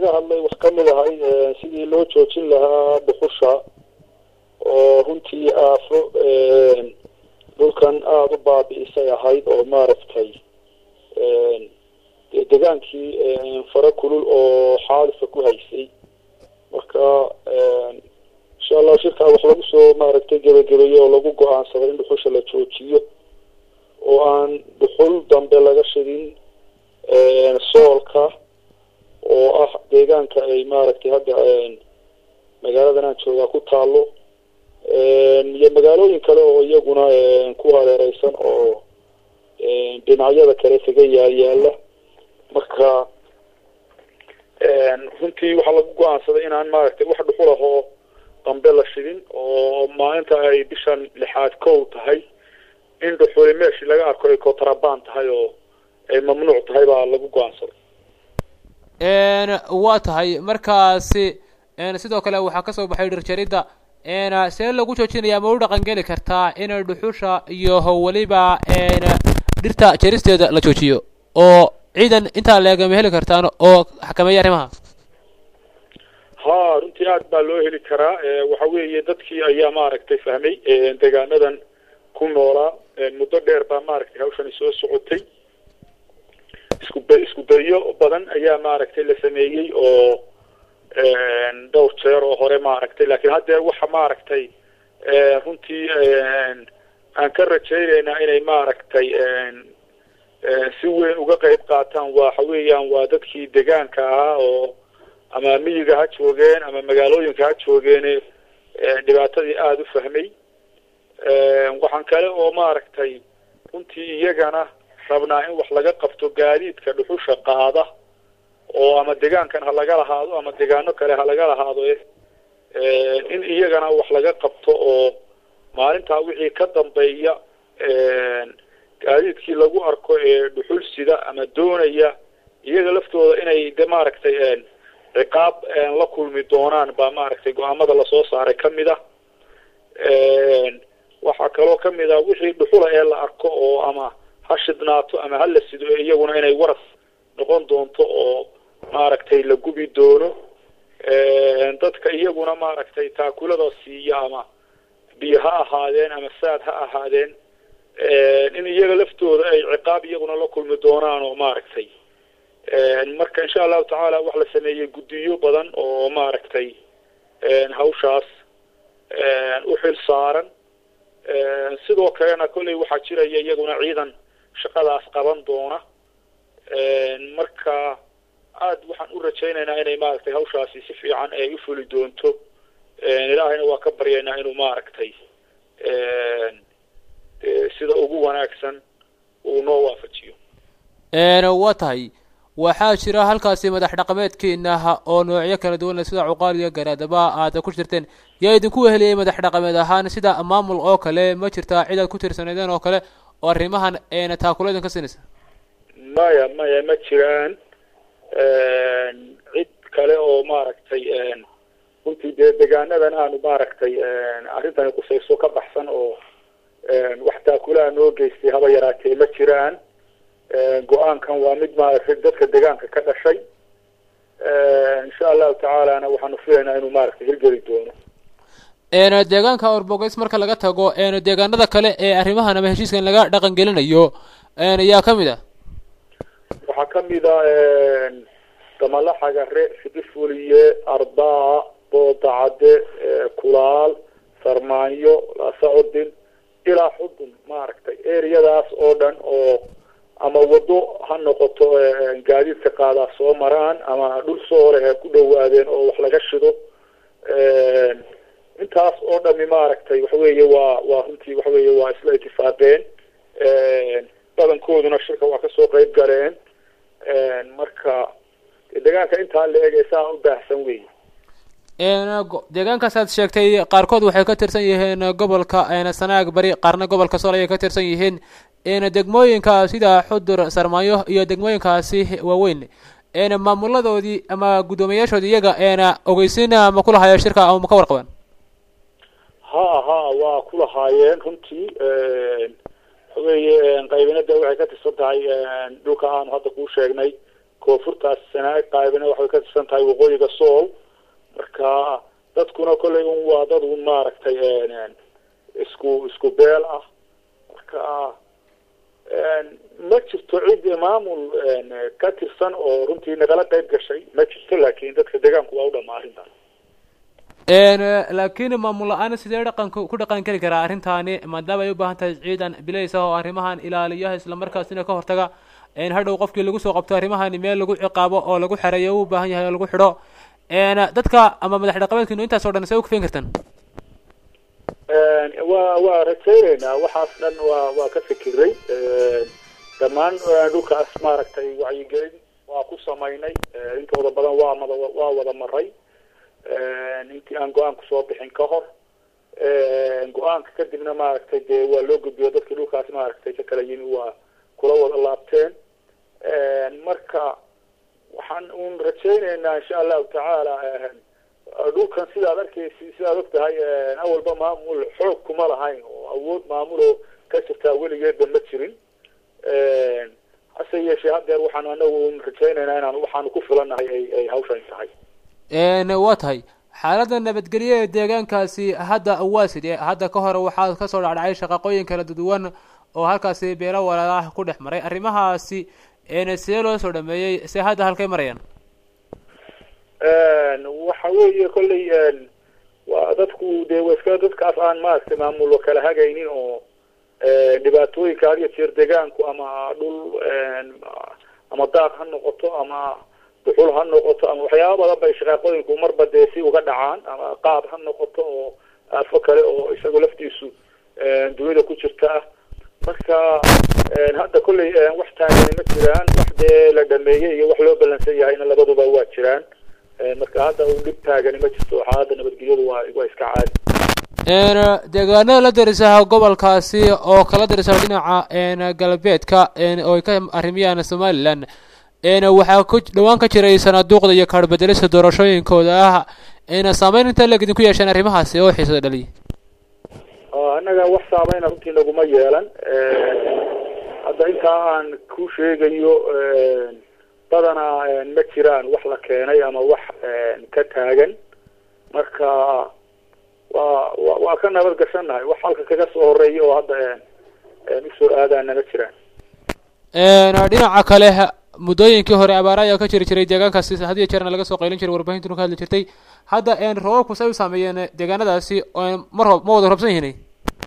laga hadlay wax ka mid ahay sidii loo joojin lahaa dhuxusha oo runtii aafo dhulkan aada u baabi'isay ahayd oo maaragtay degaankii fara kulul oo xaalifa ku haysay marka insha allah shirkaa wax lagu soo maaragtay gebagabeeye oo lagu go-aansaday in dhuxusha la joojiyo oo aan dhuxul dambe laga shidin soolka oo ah deegaanka ay maaragtay hadda magaaladan aan joogaa ku taalo iyo magaalooyin kale oo iyaguna ku hareereysan oo dhinacyada kale kaga yaal-yaala marka runtii waxaa lagu go-aansaday inaan maaragtay wax dhuxul ah oo dambe la shidin oo maalinta ay bishan lixaad kow tahay in dhuxuli meeshii laga arko ay kotrabaan tahay oo ay mamnuuc tahay baa lagu go-aansaday waa tahay markaasi sidoo kale waxaa kasoo baxay dhirjaridda see lagu joojinaya ma u dhaqangeli kartaa in dhuxusha iyo weliba dhirta jaristeeda la joojiyo oo ciidan intaa leegama heli kartaan oo xakameeya arrimaha ha runtii aad baa loo heli karaa waxa weeye dadkii ayaa maaragtay fahmay deegaanadan ku noolaa muddo dheer baa maaragtay hawshani soo socotay isku isku dayo badan ayaa maaragtay la sameeyey oo dhowr jeer oo hore maaragtay laakiin haddeer waxa maaragtay runtii aan ka rajaynaynaa inay maaragtay si weyn uga qayb qaataan waxa weeyaan waa dadkii degaanka ahaa oo ama miyiga ha joogeen ama magaalooyinka ha joogeene dhibaatadii aada u fahmay waxaan kale oo maaragtay runtii iyagana rabnaa in wax laga qabto gaadiidka dhuxusha qaada oo ama degaankan ha laga lahaado ama degaano kale ha laga lahaado in iyagana wax laga qabto oo maalintaa wixii ka dambeeya gaadiidkii lagu arko ee dhuxul sida ama doonaya iyaga laftooda inay de maaragtay ciqaab la kulmi doonaan baa maaragtay go-aamada lasoo saaray kamid ah waxaa kaloo kamid ah wixii dhuxula ee la arko oo ama ha shidnaato ama ha la sido iyaguna inay waras noqon doonto oo maaragtay la gubi doono dadka iyaguna maaragtay taakulada siiya ama biyo ha ahaadeen ama saad ha ahaadeen in iyaga laftooda ay ciqaab iyaguna la kulmi doonaan oo maaragtay marka insha allahu tacaala wax la sameeyey guddiyo badan oo maaragtay hawshaas u xil saaran sidoo kalena kolley waxaa jiraya iyaguna ciidan shaqadaas qaban doona marka aad waxaan u rajaynaynaa inay maaragtay hawshaasi si fiican ay u fuli doonto ilaahayna waa ka baryaynaa inuu maaragtay sida ugu wanaagsan uu noo waafajiyo waa tahay waxaa jira halkaasi madax dhaqameedkiina oo noocyo kala duwan sida cuqaal iyo garaadaba aad ku jirteen yaa idinku weheliyey madax dhaqameed ahaan sida maamul oo kale ma jirtaa cid aad ku tirsanaydeen oo kale oo arrimahan taakula idin ka siinaysa maya maya ma jiraan cid kale oo maaragtay runtii dee degaanadan aanu maaragtay arrintani qusayso ka baxsan oo wax taakulaha noo geystay haba yaraatee ma jiraan go-aankan waa mid maaragtay dadka degaanka ka dhashay insha allahu tacaalana waxaanu filaynaa inuu maaragtay hirgeli doono deegaanka orbogeys marka laga tago deegaanada kale ee arrimahan ama heshiiskan laga dhaqan gelinayo yaa kamid ah waxaa kamid a damala xagare fidifuliye arbaa boodacade kulaal sarmaanyo laasacudin ilaa xudun maaragtay ereyadaas oo dhan oo ama wado ha noqoto gaadiidka qaadaa soo maraan ama dhul sooleh ha ku dhawaadeen oo wax laga shido intaas oo dhami maaragtay waxa weeye waa waa runtii waxa weeye waa isla itifaaqeen badankooduna shirka waa kasoo qeyb galeen marka deegaanka intaa la eg saa u baahsan wey deegaankaas aad sheegtay qaarkood waxay ka tirsan yihiin gobolka sanaag bari qaarna gobolka sool ayay ka tirsan yihiin degmooyinka sida xudur sarmaayo iyo degmooyinkaasi waaweyn maamuladoodii ama guddoomiyaashoodii iyaga ogeysin ma kulahayo shirka ama ma ka warqabaan ha ha waa kulahaayeen runtii waxa weeye qaybinada waxay ka tirsan tahay dhulka aanu hadda kuu sheegnay koonfurtaas sanaag qaybina waxay ka tirsan tahay waqooyiga sool marka dadkuna kollay un waa dad un maaragtay isku isku beel ah marka ma jirto cid maamul ka tirsan oo runtii nagala qayb gashay ma jirto laakin dadka deegaanku waa u dhamaa arrintaas laakiin maamul la-aan sidee dhaqanka ku dhaqan keli karaa arrintaani maadaama ay u baahan tahay ciidan bilays ah oo arrimahan ilaaliyaha islamarkaasina ka hortaga hadhow qofkii lagu soo qabto arrimahani meel lagu ciqaabo oo lagu xereeyo u baahan yahay oo lagu xidho dadka ama madax dhaqameedkiinu intaas o dhan see u kafeen kartaan wa waa rajayneynaa waxaas dhan waa waa ka fikiray dhammaan dhulkaas maaragtay wacyigelin waa ku samaynay intooda badan waa mada waa wada maray intii aan go-aan kusoo bixin ka hor go-aanka kadibna maaragtay dee waa loo gudbiyo dadkii dhulkaas maaragtay ka kala yimi waa kula wada laabteen marka waxaan un rajayneynaa insha allahu tacaala dhulkan sidaad arkeysi sidaad og tahay awalba maamul xoog kuma lahayn oo awood maamuloo ka jirtaa weligeedba ma jirin hase yeeshee haddeer waxaan anagu un rajayneynaa inaan waxaanu ku filanahay ay ay hawshan tahay waa tahay xaaladda nabadgelyo ee deegaankaasi hadda waa sidee hadda ka hore waxaa kasoo dhacdhacay shaqaqooyin kala duwan oo halkaasi beelo walaalaah ku dhex maray arrimahaasi sidee loo soo dhameeyey se hadda halkay marayaan waxa weeye kolley waa dadku dee iska dadkaas aan maaragtay maamullo kala hagaynin oo dhibaatooyinka had iyo jeer deegaanku ama dhul ama daaq ha noqoto ama duxul ha noqoto ama waxyaaba badan bay shaqaaqooyinku marba dee si uga dhacaan ama qaad ha noqoto oo aafo kale oo isagoo laftiisu dunida ku jirta ah marka hadda kolley wax taagani ma jiraan wax dee la dhameeyey iyo wax loo ballansan yahayna labaduba waa jiraan marka hadda u dhib taagani ma jirto waxaa hadda nabadgelyadu waa waa iska caadi deegaanada la darisaha gobolkaasi oo kala darisaha dhinaca galbeedka oo ay ka arrimiyaan somalilan waxaa ku dhawaan ka jiray sanaaduuqda iyo kaarbedelista doorashooyinkooda ah saameyn inta leg idinku yeesheen arrimahaasi oo xiisada dhaliya annaga wax saameyna runtii naguma yeelan hadda intaa aan ku sheegayo badanaa ma jiraan wax la keenay ama wax ka taagan marka waa wa waa ka nabad gashannahay wax halka kaga soo horeeya oo hadda usoo aadaana ma jiraan dhinaca kale muddooyinkii hore abaara ayaa ka jiri jiray deegaankaasi had iyo jeerna laga soo qaylin jiray warbahintuna ka hadli jirtay hadda roobabku say u saameeyeen deegaanadaasi ma roob ma wada roobsan yihin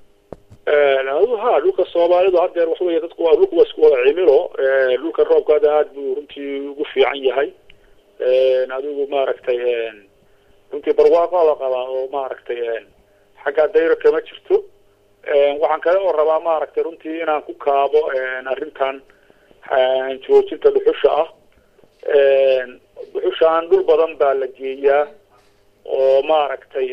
ha dhulka soomaalidu haddeer waxa wey dadku waa dhulka waa isku wada cimilo dhulka roobka hadda aada buu runtii ugu fiican yahay adigu maaragtay runtii barwaaqo la qabaa oo maaragtay xaggaa dayro kama jirto waxaan kale oo rabaa maaragtay runtii inaan ku kaabo arrintan joojinta dhuxusha ah dhuxushaan dhul badan baa la geeyaa oo maaragtay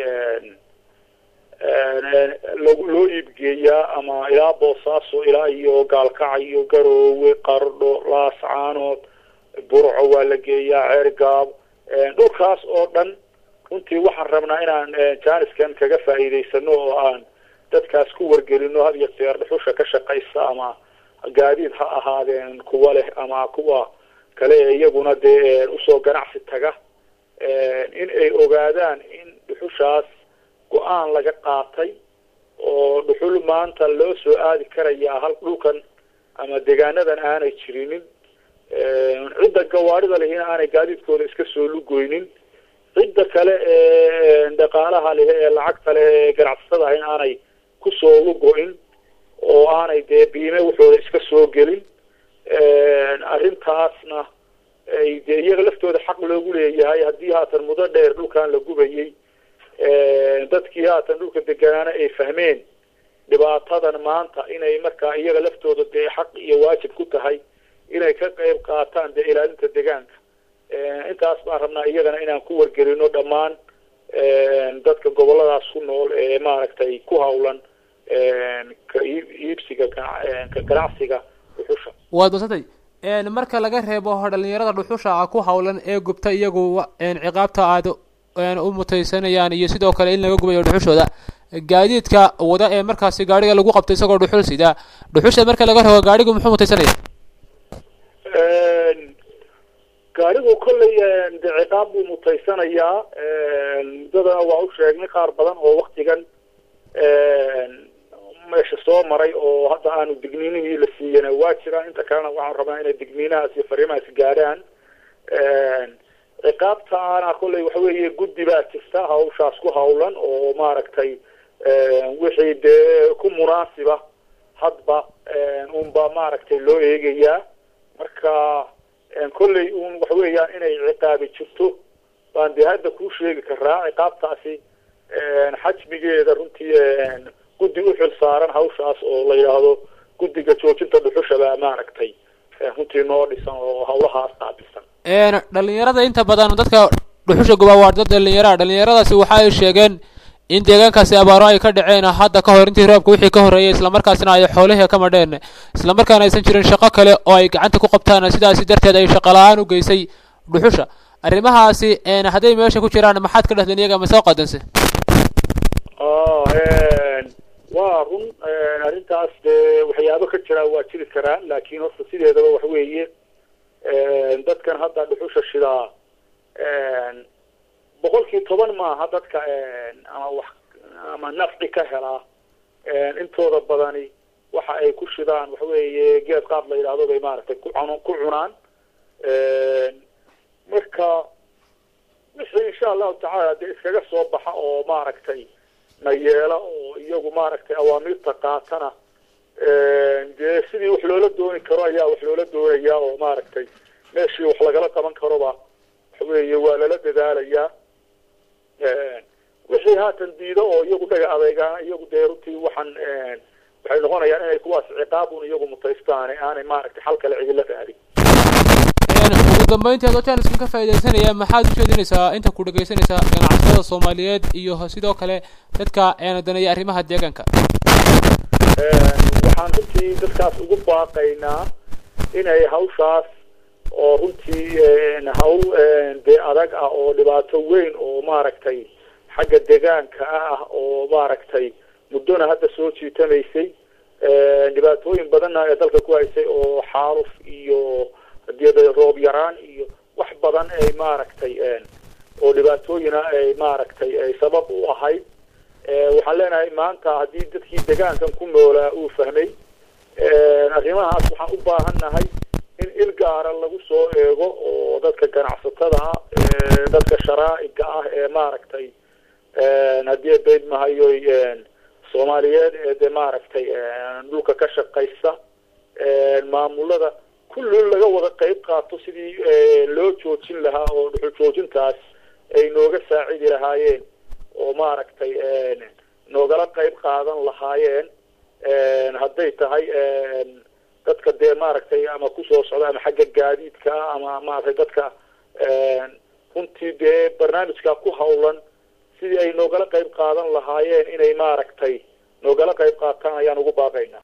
lagu loo iibgeeyaa ama ilaa boosaaso ilaa iyo gaalkacay iyo garoowe qardho laascaanood burco waa la geeyaa ceergaab dhulkaas oo dhan runtii waxaan rabnaa inaan jaaniskan kaga faa'iidaysano oo aan dadkaas ku wargelino had iyo jeer dhuxusha ka shaqaysa ama gaadiid ha ahaadeen kuwa leh ama kuwa kale ee iyaguna dee usoo ganacsi taga in ay ogaadaan in dhuxushaas go-aan laga qaatay oo dhuxul maanta loo soo aadi karayaa hal dhulkan ama deegaanadan aanay jirinin cidda gawaarida lehina aanay gaadiidkooda iska soo lugoynin cidda kale ee dhaqaalaha leh ee lacagta leh ee ganacsatada ah in aanay kusoo lugo-in oo aanay dee biime waxooda iska soo gelin arrintaasna ay dee iyaga laftooda xaq loogu leeyahay haddii haatan muddo dheer dhulkan la gubayay dadkii haatan dhulka deganaana ay fahmeen dhibaatadan maanta inay markaa iyaga laftooda dee xaq iyo waajib ku tahay inay ka qayb qaataan dee ilaalinta deegaanka intaas baan rabnaa iyagana inaan ku wargelino dhammaan dadka goboladaas ku nool ee maaragtay ku hawlan ka iibsiga ka ganacsiga dhuxusha waad madsantay marka laga reebo dhalinyarada dhuxusha ku hawlan ee gubta iyagu ciqaabta aad u mutaysanayaan iyo sidoo kale in laga gubayo dhuxushooda gaadiidka wada ee markaasi gaadhiga lagu qabto isagoo dhuxul sida dhuxusha marka laga reebo gaadhigu muxuu mutaysanaya gaarigu kolley de ciqaab buu mutaysanayaa muddadana waa u sheegnay qaar badan oo waktigan meesha soo maray oo hadda aanu digniinihii la siiyana waa jiraan inta kalena waxaan rabnaa inay digniinahaas iyo fariimahaas gaadhaan ciqaabta ana kolley waxa weeye guddi baa jirta hawshaas ku hawlan oo maaragtay wixii dee ku munaasiba hadba unba maaragtay loo eegayaa marka kolley un waxa weeyaan inay ciqaabi jirto baan dee hadda kuu sheegi karaa ciqaabtaasi xajmigeeda runtii guddi u xil saaran hawshaas oo la yidhaahdo guddiga joojinta dhuxusha baa maaragtay runtii noo dhisan oo hawlahaas qaabilsan dhalinyarada inta badan dadka dhuxusha gubaa waa dad dhalinyaraha dhalinyaradaasi waxa ay sheegeen in deegaankaasi abaaro ay ka dhaceen hadda ka hor intii roobka wixii ka horreeyay islamarkaasina ay xoolihii ka madheen islamarkaana aysan jirin shaqo kale oo ay gacanta ku qabtaan sidaasi darteed ay shaqo la-aan u geysay dhuxusha arrimahaasi hadday meesha ku jiraan maxaad ka dhahdeen iyaga ma soo qadanse waa run arrintaas dee waxyaabo ka jiraa waa jiri karaa laakiin horta sideedaba waxa weeye dadkan hadda dhuxusha shidaa boqolkii toban maaha dadka ama wax ama nafci ka helaa intooda badani waxa ay ku shidaan waxa weeye geed qaad la yidhaahdo bay maaragtay ku cun ku cunaan marka wixii insha allahu tacaala dee iskaga soo baxa oo maaragtay na yeela oo iyagu maaragtay awaamiirta qaatana dee sidii wax loola dooni karo ayaa wax loola doonayaa oo maaragtay meeshii wax lagala qaban karoba waxa weeye waa lala dadaalayaa wixii haatan diido oo iyagu dhaga adeegaan iyagu dee runtii waxaan waxay noqonayaan inay kuwaas ciqaabun iyagu mutaystaan aanay maaragtay xal kale cidila raadin ugu dambeyntii adoo jaaniskan ka faaidaysanaya maxaad u jeedinaysaa inta ku dhegaysanaysaa ganacsatada soomaaliyeed iyo sidoo kale dadka daneeya arrimaha deegaanka waxaan runtii dadkaas ugu baaqaynaa inay hawshaas oo runtii hawl dee adag ah oo dhibaato weyn oo maaragtay xagga deegaanka ah oo maaragtay muddona hadda soo jiitamaysay dhibaatooyin badanna ee dalka ku haysay oo xaaluf iyo hadii roob yaraan iyo wax badan ay maaragtay oo dhibaatooyina ay maaragtay ay sabab u ahayd waxaan leenahay maanta haddii dadkii deegaankan ku noolaa uu fahmay arrimahaas waxaan u baahan nahay in il gaara lagu soo eego oo dadka ganacsatada ah dadka sharaa'iga ah ee maaragtay haddii bayd mahayoy soomaaliyeed ee de maaragtay dhulka ka shaqaysa maamulada kullin laga wada qayb qaato sidii loo joojin lahaa oo dhuxul joojintaas ay nooga saacidi lahaayeen oo maaragtay noogala qayb qaadan lahaayeen hadday tahay dadka dee maaragtay ama kusoo socda ama xagga gaadiidka ama maaragtay dadka runtii dee barnaamijka ku hawlan sidii ay noogala qayb qaadan lahaayeen inay maaragtay noogala qayb qaataan ayaan ugu baaqaynaa